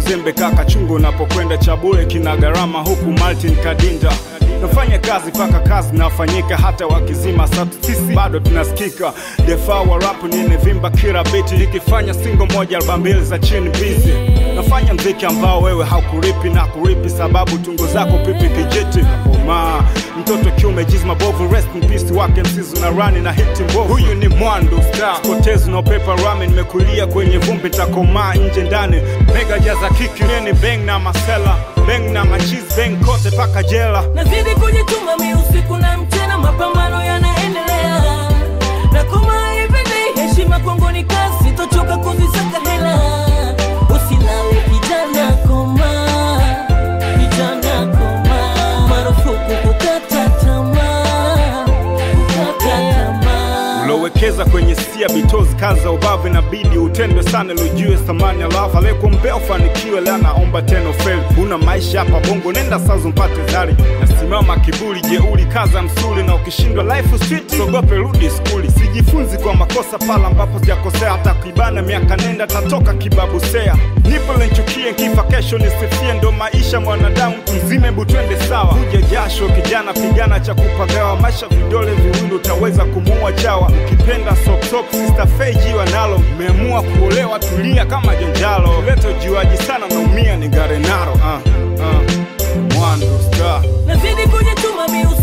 wazembe kaka chungu unapokwenda chabule kina gharama huku Martin Kadinda nafanya kazi paka kazi nafanyika hata wakizima satu sisi bado tunasikika defaa wa rap ninevimba kila biti nikifanya singo moja alba mbili za chini bizi nafanya mziki ambao wewe haukuripi na kuripi sababu tungo zako pipi kijiti ma mtoto kiume jizma bovu rest in peace wake msizu na rani na hiti mbovu huyu ni mwandu star potezi na pepa rame nimekulia kwenye vumbi takomaa nje ndani mega jaza kiki nini bang na masela bang na machiz bang kote paka jela nazidi kujituma mi usiku na mchana mapambano yanaendelea na kama ipende heshima kwangu ni kazi sitochoka kuzisaka hela usilale kijana koma kijana koma marufuku kukata tamaa kukata tamaa ulowekeza kwenye sia bitozi kazi za ubavu inabidi utendwe sana lujue thamani ya lava aliyekuombea ufanikiwe leo naomba tena feli una maisha hapa bongo nenda sazo mpate zari nasimama kiburi jeuri kaza msuli na ukishindwa life street sogope rudi skuli sijifunzi kwa makosa pala ambapo sijakosea hata kuibana miaka nenda tatoka kibabusea nipo lenchukie kifa kesho nisifie ndo maisha mwanadamu mzime butwende sawa kuja jasho kijana pigana cha kupagawa maisha vidole viwili utaweza kumuua chawa ukipenda sopsop sister feji wanalo mmeamua kuolewa tulia kama jenjalo leto juaji sana naumia ni garenaro uh, uh. mwando star nazidi kujituma mi